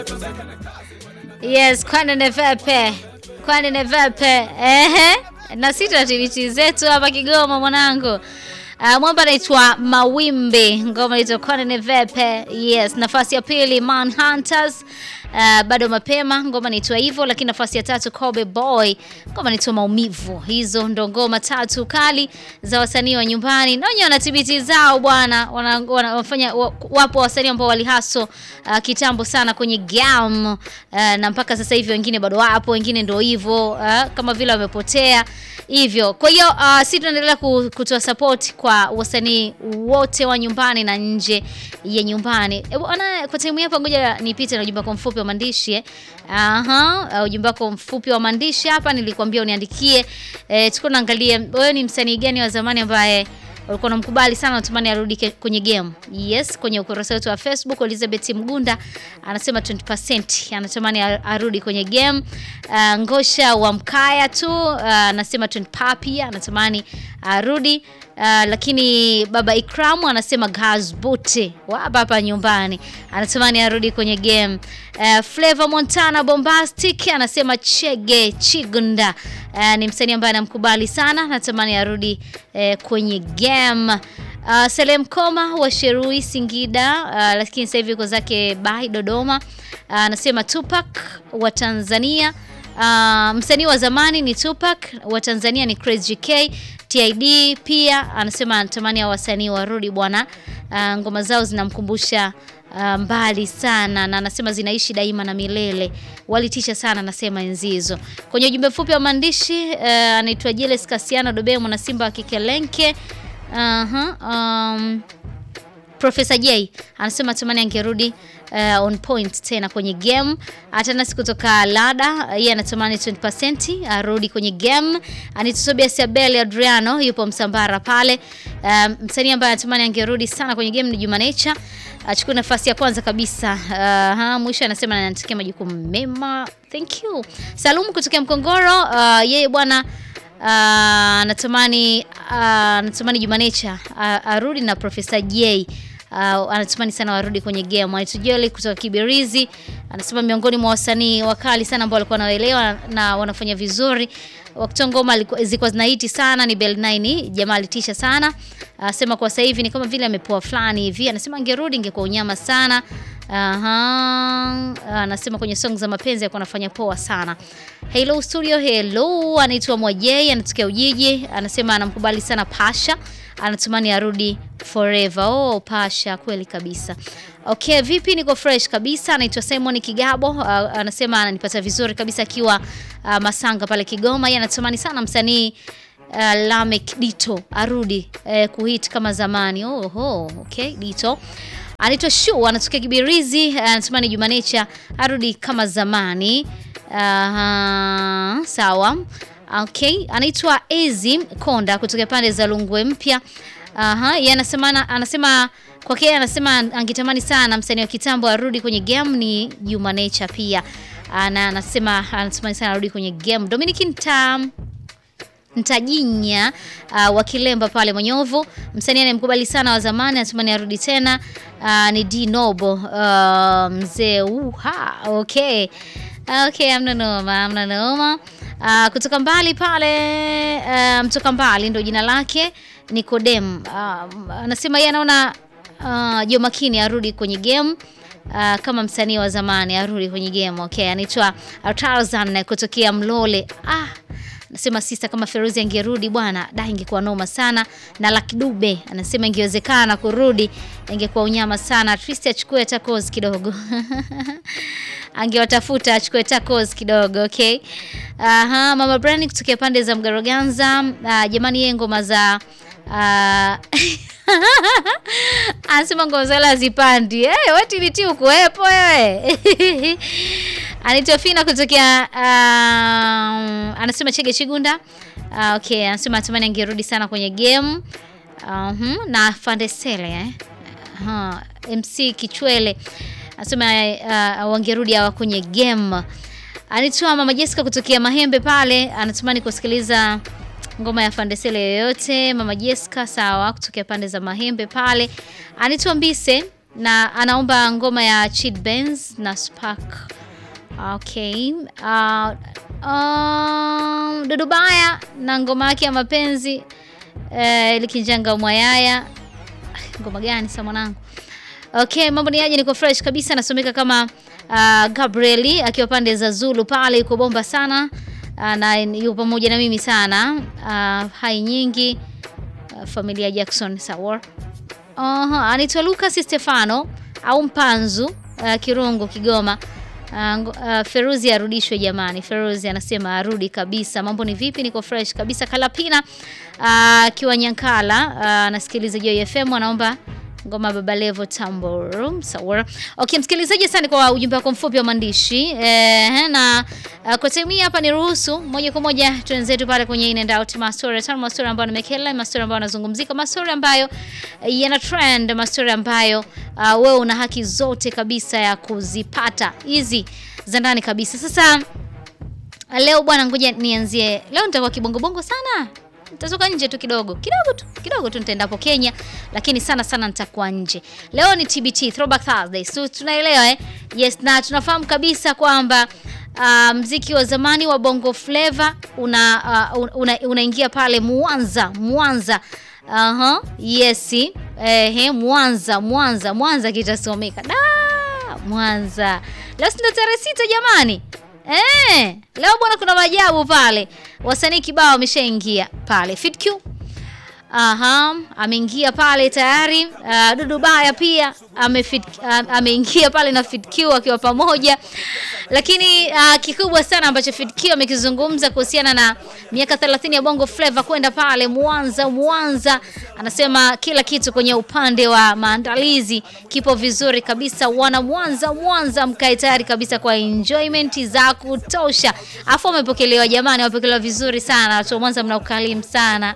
Yes, kwani ni vepe, kwani ni vepe. Ehe, na sisi activity zetu hapa Kigoma mwanangu. Uh, mwamba anaitwa Mawimbi, ngoma inaitwa kwani ni vepe. Yes, nafasi ya pili Manhunters. Uh, bado mapema ngoma inaitwa hivyo, lakini nafasi ya tatu Kobe Boy, ngoma inaitwa maumivu. Hizo ndo ngoma tatu kali za wasanii wa nyumbani, na wenyewe wana TBT zao bwana, wana- wana- wanafanya wa- wapo wasanii ambao walihaso uh, kitambo sana kwenye game uh, na mpaka sasa hivi wengine bado wapo, wengine ndo hivyo uh, kama vile wamepotea hivyo. Kwa hiyo uh, sisi tunaendelea ku- kutoa support kwa wasanii wote wa nyumbani na nje ya nyumbani. E, bwana, kwa time hapa ngoja nipite na ujumbe wako mfupi wa maandishi. eh. Aha, uh, ujumbe wako mfupi wa maandishi hapa nilikwambia uniandikie. Eh, tuko naangalia wewe ni msanii gani wa zamani ambaye ulikuwa unamkubali sana unatamani arudi ke- kwenye game. Yes, kwenye ukurasa wetu wa Facebook Elizabeth Mgunda anasema 20% anatamani ar- arudi kwenye game. Uh, Ngosha wa Mkaya tu uh, anasema 20 papi anatamani arudi. Uh, lakini baba Ikramu anasema Gaz Bote wa hapa hapa nyumbani anatamani arudi kwenye game. Uh, Flavor Montana Bombastic anasema Chege Chigunda uh, ni msanii ambaye anamkubali sana, natamani arudi uh, kwenye game. Uh, Selem Koma wa Sherui Singida, uh, lakini sasa hivi yuko zake Bai Dodoma. Uh, anasema Tupac wa Tanzania. Uh, msanii wa zamani ni Tupac, wa Tanzania ni Crazy K. TID pia anasema anatamani hao wasanii warudi bwana. Uh, ngoma zao zinamkumbusha uh, mbali sana na anasema zinaishi daima na milele. Walitisha sana anasema enzi hizo. Kwenye ujumbe mfupi wa maandishi uh, anaitwa Jeles Kasiano Dobe mwana Simba wa Kikelenke. Aha, um, Profesa J anasema tamani angerudi uh, on point tena kwenye game. Atanasi kutoka Lada yeye anatamani 20% arudi kwenye game. Anitobias Abel Adriano yupo Msambara pale. Um, msanii ambaye anatamani angerudi sana kwenye game ni Juma Nature. Achukue nafasi ya kwanza kabisa. Uh, ha, mwisho anasema anatakia majukumu mema. Thank you. Salumu kutokea Mkongoro. Uh, yeye bwana Uh, anatamani uh, anatamani Juma Nature uh, arudi na Profesa J uh, anatamani sana warudi kwenye game. Aitujeli kutoka Kibirizi anasema miongoni mwa wasanii wakali sana ambao walikuwa wanaelewa na wanafanya vizuri wakati ngoma alikuwa- zilikuwa zinahiti sana ni Bell 9 jamaa alitisha sana. Anasema kwa sasa hivi ni kama vile amepoa fulani hivi. Anasema angerudi ingekuwa unyama sana. Aha, anasema kwenye song za mapenzi alikuwa anafanya poa sana. Hello studio, hello, anaitwa Mwajei, anatokea Ujiji, anasema anamkubali sana Pasha, anatumani arudi forever. Oh, Pasha, kweli kabisa. Okay, vipi? Niko fresh kabisa. Anaitwa Simon Kigabo, uh, anasema ananipata vizuri kabisa akiwa uh, Masanga pale Kigoma. Yeye anatamani sana msanii uh, Lamek Dito arudi uh, kuhit kama zamani. Oho, okay, Dito anaitwa Shu anatokea Kibirizi, anatamani Juma Nature arudi kama zamani. Aha, sawa. Okay, anaitwa Ezi Konda kutokea pande za Lungwe Mpya. Aha, yeye anasema anasema kwake yeye anasema angetamani sana msanii wa kitambo arudi kwenye game ni Juma Nature pia. Ana anasema anatamani sana arudi kwenye game. Dominic Ntam Ntajinya uh, wa Kilemba pale Monyovu, msanii anayemkubali sana wa zamani, anatamani arudi tena. Uh, ni D Nobo uh, mzee uha. Okay, okay, amna noma, amna noma. Uh, kutoka mbali pale uh, mtoka mbali ndo jina lake Nikodem. Uh, anasema yeye anaona uh, Jo Makini arudi kwenye game uh, kama msanii wa zamani arudi kwenye game. Okay, anaitwa Tarzan kutokea Mlole. Ah, Anasema sister kama Feruzi angerudi bwana, da ingekuwa noma sana. Na Lucky Dube anasema ingewezekana kurudi, ingekuwa unyama sana. At least achukue tacos kidogo. Angewatafuta achukue tacos kidogo, okay? Aha, Mama Brani kutokea pande za Mgaroganza. Uh, jamani yeye ngoma za uh, anasema ngoma za wala zipandi. Eh, hey, wati niti ukuwepo wewe. Anaitwa Fina kutokea uh, anasema Chege Chigunda. Uh, okay, anasema natamani angerudi sana kwenye game. Uh, na Fandesele eh. Uh, MC Kichwele anasema uh, wangerudi hawa kwenye game. Anaitwa Mama Jessica kutokea Mahembe pale, anatamani kusikiliza ngoma ya Fandesele yoyote. Mama Jessica sawa, kutokea pande za Mahembe pale. Anaitwa Mbise na anaomba ngoma ya Chid Benz na Spark. Okay. Uh, um, Dudu Baya na ngoma yake ya mapenzi eh, likinjanga mwayaya. Ngoma gani sasa mwanangu? Okay, mambo ni aje? Niko fresh kabisa, nasomeka kama uh, Gabrieli akiwa pande za Zulu pale, yuko bomba sana uh, na yuko pamoja na mimi sana uh, hai nyingi uh, familia Jackson sawa. Uh, anaitwa Lucas Stefano au Mpanzu uh, Kirungu Kigoma. Uh, uh, Feruzi arudishwe jamani. Feruzi anasema arudi kabisa. Mambo ni vipi? Niko fresh kabisa. Kalapina akiwa uh, Nyankala anasikiliza uh, Joy FM anaomba ngoma Baba Levo Tambor. Sawa. Okay, msikilizaji sana kwa ujumbe wako mfupi wa maandishi. Eh, na uh, kwa time hapa ni ruhusu moja kwa moja tuenzetu pale kwenye in and out mastori, tano mastori ambayo nimekela, mastori ambayo yanazungumzika, mastori ambayo uh, yana trend, mastori ambayo uh, wewe una haki zote kabisa ya kuzipata hizi za ndani kabisa. Sasa leo bwana, ngoja nianzie. Leo nitakuwa kibongo bongo sana nitatoka nje tu kidogo kidogo tu kidogo tu, nitaenda hapo Kenya, lakini sana sana nitakuwa nje. Leo ni TBT Throwback Thursday, so tunaelewa eh? Yes, na tunafahamu kabisa kwamba uh, mziki wa zamani wa Bongo Flava una uh, unaingia una pale Mwanza Mwanza. Aha, yes. Eh, Mwanza Mwanza Mwanza kitasomeka da Mwanza. Leo ndio tarehe sita jamani. Eh, leo bwana kuna maajabu pale. Wasanii kibao wameshaingia pale. Fit Q. Aha, ameingia pale tayari. Uh, Dudu Baya pia amefit uh, ameingia pale na Fit Q akiwa pamoja. Lakini uh, kikubwa sana ambacho Fit Q amekizungumza kuhusiana na miaka 30 ya Bongo Flava kwenda pale Mwanza Mwanza, anasema kila kitu kwenye upande wa maandalizi kipo vizuri kabisa. Wana Mwanza Mwanza, mkae tayari kabisa kwa enjoyment za kutosha. Afu wamepokelewa jamani, wamepokelewa vizuri sana. Watu wa Mwanza mna ukalimu sana.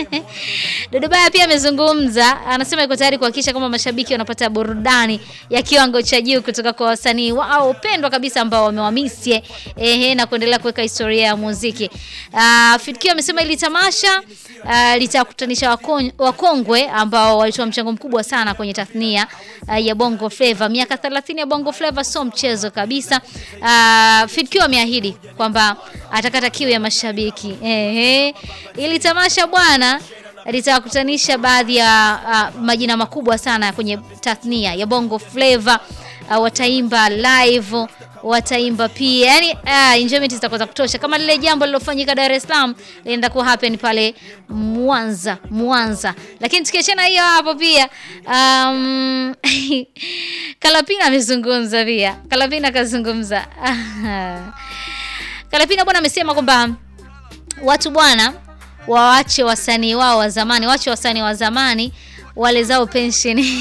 Dudu Baya pia amezungumza, anasema yuko tayari kuhakikisha kwamba mashabiki wanapata burudani ya kiwango cha juu kutoka kwa wasanii wao pendwa kabisa ambao wamewamisie ehe, na kuendelea kuweka historia ya muziki. Uh, Fikio amesema ili tamasha uh, litakutanisha wakongwe ambao walitoa mchango mkubwa sana kwenye tasnia uh, ya Bongo Flava. Miaka 30 ya Bongo Flava sio mchezo kabisa. Uh, Fikio ameahidi kwamba atakata kiu ya mashabiki ehe, ili tamasha bwana litakutanisha baadhi ya uh, majina makubwa sana kwenye tasnia ya Bongo Flava. Uh, wataimba live, wataimba pia, yani uh, enjoyment zitakuwa za kutosha, kama lile jambo lilofanyika Dar es Salaam linaenda ku happen pale Mwanza Mwanza. Lakini tukiachana hiyo hapo pia um, Kalapina amezungumza pia, Kalapina kazungumza Kalapina bwana amesema kwamba watu bwana waache wasanii wao wa zamani, waache wasanii wa zamani wale zao pensheni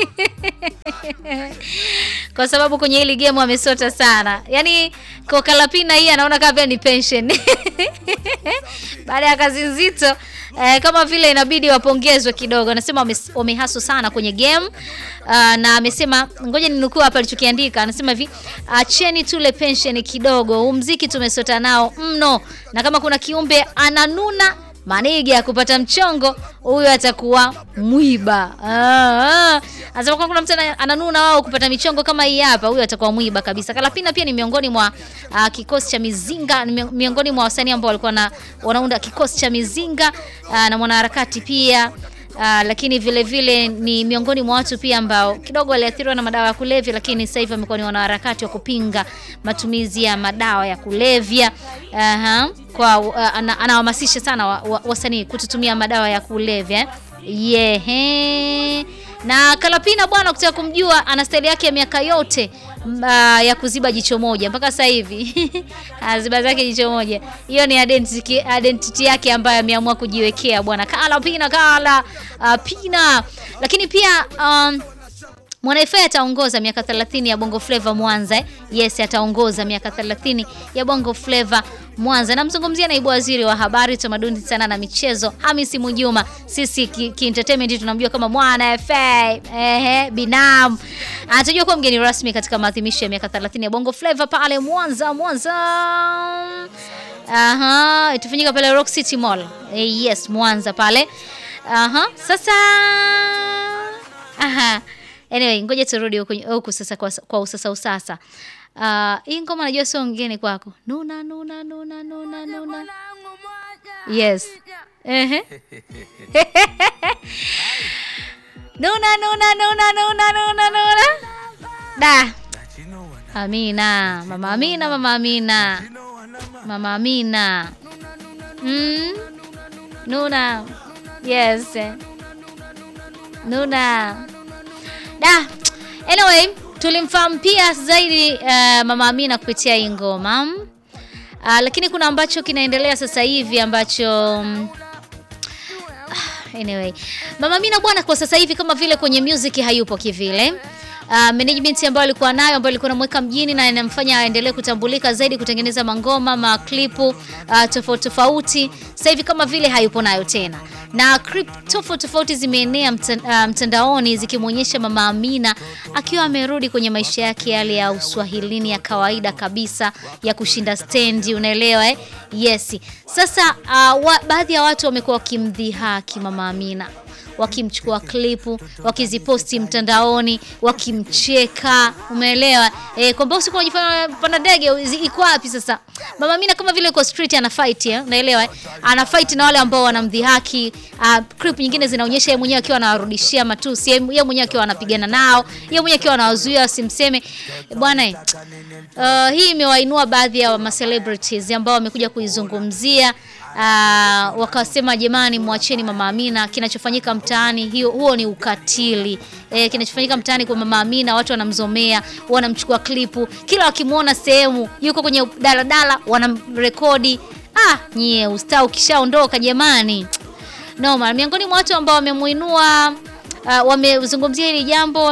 kwa sababu kwenye hili game wamesota sana. Yaani kwa Kalapina hii anaona kama ni pension baada ya kazi nzito eh, kama vile inabidi wapongezwe kidogo. Anasema wamehasu sana kwenye game uh, na amesema ngoja ninukuu hapa alichokiandika. Anasema hivi, acheni tule pension kidogo, huu mziki tumesota nao mno, na kama kuna kiumbe ananuna Maniga ya kupata mchongo huyo atakuwa mwiba. Ah, anasema kwa kuna mtu ananuna wao kupata michongo kama hii hapa, huyo atakuwa mwiba kabisa. Kalapina pia ni miongoni mwa uh, kikosi cha Mizinga, ni miongoni mwa wasanii ambao walikuwa na wanaunda kikosi cha Mizinga uh, na mwanaharakati pia Uh, lakini vile vile ni miongoni mwa watu pia ambao kidogo waliathiriwa na madawa ya kulevya, lakini sasa hivi amekuwa ni wanaharakati wa kupinga matumizi ya madawa ya kulevya. Uh, kwa uh, anahamasisha sana wasanii wa, wa kututumia madawa ya kulevya yeah. Na Kalapina bwana, ukitaka kumjua ana staili yake ya miaka yote uh, ya kuziba jicho moja mpaka sasa hivi aziba zake jicho moja. Hiyo ni identity, identity yake ambayo ameamua kujiwekea bwana Kalapina Kala uh, Pina. Lakini pia um, Mwanaifai ataongoza miaka 30 ya Bongo Flava Mwanza eh? Yes, ataongoza miaka 30 ya Bongo Flava Mwanza. Namzungumzia naibu waziri wa habari, utamaduni, sanaa na michezo Hamisi Mujuma. Sisi ki, ki entertainment tunamjua kama Mwana FA. Ehe, binamu. Atajua kuwa mgeni rasmi katika maadhimisho ya miaka 30 ya Bongo Flava pale Mwanza Mwanza. Aha, itafanyika pale Rock City Mall. Eh, yes, Mwanza pale. Aha, sasa aha Anyway, ngoja turudi huku huku sasa kwa, kwa usasa usasa. Uh, hii ngoma najua sio ngeni kwako. Nuna nuna nuna nuna nuna. Yes. Ehe. Nuna nuna nuna nuna nuna nuna. Da. Amina, mama Amina, mama Amina. Mama Amina. Mm. Nuna. Yes. Nuna. Da. Anyway, tulimfahamu pia zaidi uh, mama Amina kupitia hii ngoma. Uh, lakini kuna ambacho kinaendelea sasa hivi ambacho um, anyway, mama Amina bwana, kwa sasa hivi kama vile kwenye music hayupo kivile. Uh, management ambayo alikuwa nayo ambayo alikuwa anamweka mjini na inamfanya aendelee kutambulika zaidi kutengeneza mangoma maklipu uh, tofauti tofauti, sasa hivi kama vile hayupo nayo tena, na clip tofauti tofauti zimeenea mta, uh, mtandaoni zikimwonyesha mama Amina akiwa amerudi kwenye maisha yake yale ya uswahilini ya kawaida kabisa ya kushinda stendi, unaelewa eh? Yes. Sasa uh, wa, baadhi ya watu wamekuwa wakimdhihaki mama Amina wakimchukua klipu wakiziposti mtandaoni wakimcheka, umeelewa e, kwamba usiku unajifanya panda ndege iko wapi? Sasa mama Amina kama vile kwa street ana fight eh, unaelewa eh? ana fight na wale ambao wanamdhihaki. Uh, clip nyingine zinaonyesha yeye mwenyewe akiwa anawarudishia matusi, yeye mwenyewe akiwa anapigana nao, yeye mwenyewe akiwa anawazuia wasimseme bwana eh. Uh, hii imewainua baadhi ya ma celebrities ambao wamekuja kuizungumzia Uh, wakasema jamani, mwacheni mama Amina, kinachofanyika mtaani hiyo, huo ni ukatili e, kinachofanyika mtaani kwa mama Amina, watu wanamzomea, wanamchukua klipu, kila wakimwona sehemu yuko kwenye daladala wanamrekodi. Ah, nyie ustaa ukishaondoka jamani, noma. Miongoni mwa watu ambao wamemuinua uh, wamezungumzia hili jambo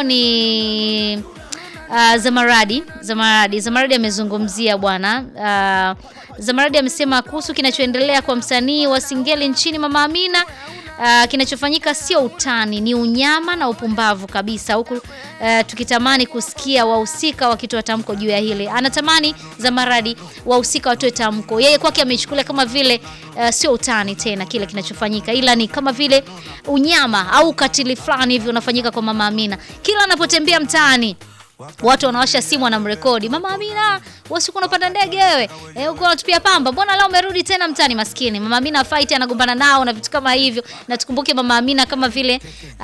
ni Uh, Zamaradi Zamaradi Zamaradi amezungumzia bwana. Uh, Zamaradi amesema kuhusu kinachoendelea kwa msanii wa Singeli nchini Mama Amina. Uh, kinachofanyika sio utani, ni unyama na upumbavu kabisa, huku uh, tukitamani kusikia wahusika wakitoa tamko juu ya hili. Anatamani Zamaradi wahusika watoe tamko. Yeye kwake amechukulia kama vile uh, sio utani tena kile kinachofanyika, ila ni kama vile unyama au ukatili fulani hivi unafanyika kwa Mama Amina kila anapotembea mtaani watu wanawasha simu wanamrekodi, mama Amina, wasiku unapanda ndege wewe, eh, uko unatupia pamba, mbona leo umerudi tena mtani? Maskini mama Amina fight, anagombana nao na vitu kama hivyo. Na tukumbuke mama Amina kama vile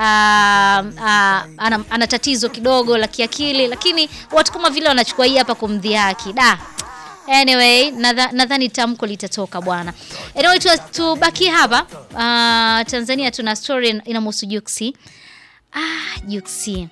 aa, aa, ana, ana tatizo kidogo la kiakili, lakini watu kama vile wanachukua hii hapa kumdhihaki da. Anyway, nadhani nadha tamko litatoka bwana. Anyway, tubaki hapa uh, Tanzania tuna story inamhusu Juksi. Ah, Juksi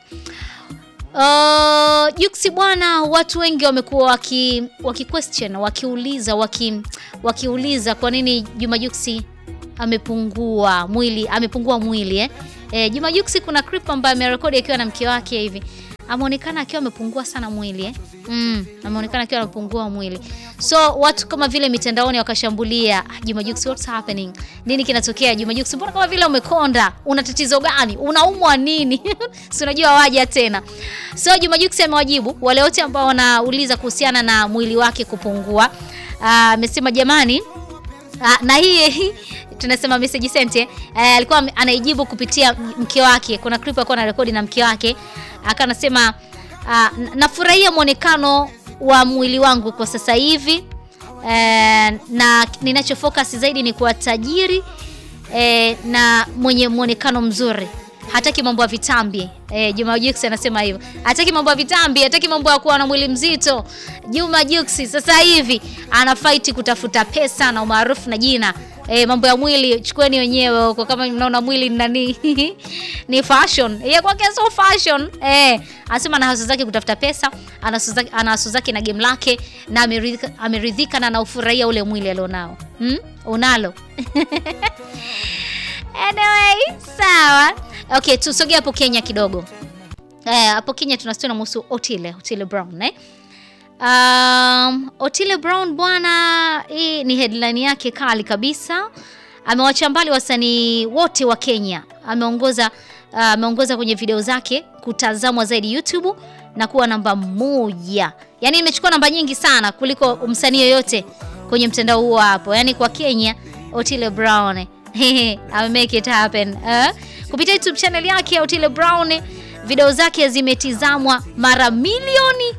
Uh, Juksi bwana, watu wengi wamekuwa waki, waki question wakiuliza waki, wakiuliza kwa nini Juma Juksi amepungua mwili amepungua mwili eh? Eh, Juma Juksi kuna clip ambayo amerekodi akiwa na mke wake hivi ameonekana akiwa amepungua sana mwili eh? Mm, ameonekana akiwa amepungua mwili. So watu kama vile mitandaoni wakashambulia Juma Jux, what's happening? Nini kinatokea Juma Jux? Mbona kama vile umekonda? Una tatizo gani? Unaumwa nini? Si unajua waja tena. So Juma Jux amewajibu wale wote ambao wanauliza kuhusiana na mwili wake kupungua. Amesema uh, jamani uh, na hii tunasema message sent eh, alikuwa anaijibu kupitia mke wake. Kuna clip alikuwa anarekodi na mke wake akanasema uh, nafurahia mwonekano wa mwili wangu kwa sasa hivi eh, na ninachofocus zaidi ni kuwa tajiri eh, na mwenye mwonekano mzuri. Hataki mambo ya vitambi eh, Juma Jux anasema hivyo. Hataki mambo ya vitambi, hataki mambo ya kuwa na mwili mzito. Juma Jux sasa hivi ana fight kutafuta pesa na umaarufu na jina. E, mambo ya mwili chukueni wenyewe huko, kama mnaona mwili nani ni fashion. Yeye kwake so fashion. Eh, anasema ana haso zake kutafuta pesa, ana haso zake na game lake na ameridhika, ameridhika na anaufurahia ule mwili alionao. Hmm? Unalo. Anyway, sawa. Okay, tusogea hapo Kenya kidogo. Eh, hapo Kenya tuna story namhusu Otile, Otile Brown, eh? Um, Otile Brown bwana, hii ni headline yake kali kabisa. Amewacha mbali wasanii wote wa Kenya. Ameongoza ameongoza uh, kwenye video zake kutazamwa zaidi YouTube na kuwa namba moja. Yaani imechukua namba nyingi sana kuliko msanii yoyote kwenye mtandao huo hapo. Yaani kwa Kenya Otile Brown ame make it happen. Uh, kupitia YouTube channel yake Otile Brown Video zake zimetizamwa mara milioni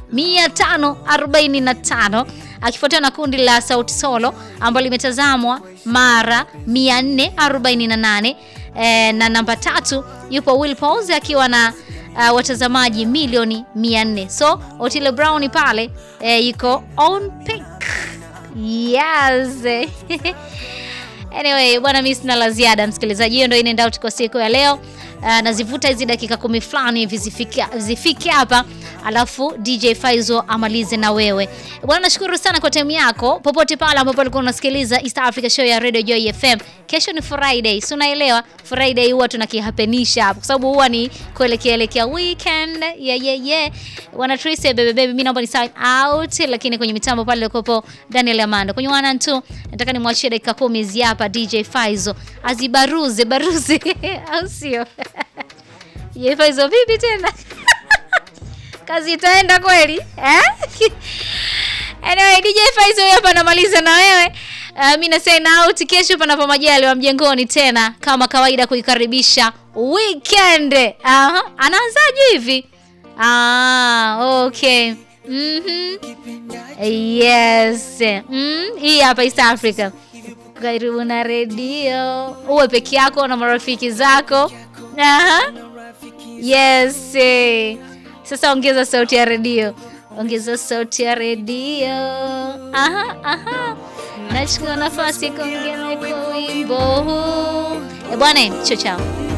545 akifuatiwa na kundi la Sauti Solo ambalo limetazamwa mara 448 e, na namba tatu yupo Will Pause akiwa na uh, watazamaji milioni 400. So Otile Brown pale e, yuko on peak. Yes. Anyway, bwana mimi sina la ziada msikilizaji, hiyo ndio inaenda out kwa siku ya leo. Uh, nazivuta hizi dakika kumi fulani hivi zifike zifike hapa, alafu DJ Faizo amalize na wewe bwana. Nashukuru sana kwa time yako popote pale ambapo ulikuwa unasikiliza East Africa Show ya Radio Joy FM. Kesho ni Friday, si unaelewa? Friday huwa tunakihapenisha hapa kwa sababu huwa ni kuelekea elekea weekend. Yeah, yeah, yeah. Wana Tracy baby baby, mimi naomba ni sign out, lakini kwenye mitambo pale ulikopo Daniel Amando. Kwenye wana tu nataka nimwachie dakika kumi hizi hapa DJ Faizo azibaruze baruze au sio? DJ Faizo vipi tena? Kazi itaenda kweli eh? Anyway, DJ Faizo hapa anamaliza na wewe. Uh, mimi na sign out. Kesho panapo majaliwa mjengoni tena kama kawaida kuikaribisha weekend. Aha, anaanzaje hivi? Ah, okay. Mhm. Yes. Mm, hii hapa East Africa. Karibu na redio. Uwe peke yako na marafiki zako. Aha. Yes. Sasa ongeza sauti ya redio. Ongeza sauti ya redio. Aha, aha. Nachukua nafasi kuongea kwa wimbo huu. Eh, bwana, chao chao.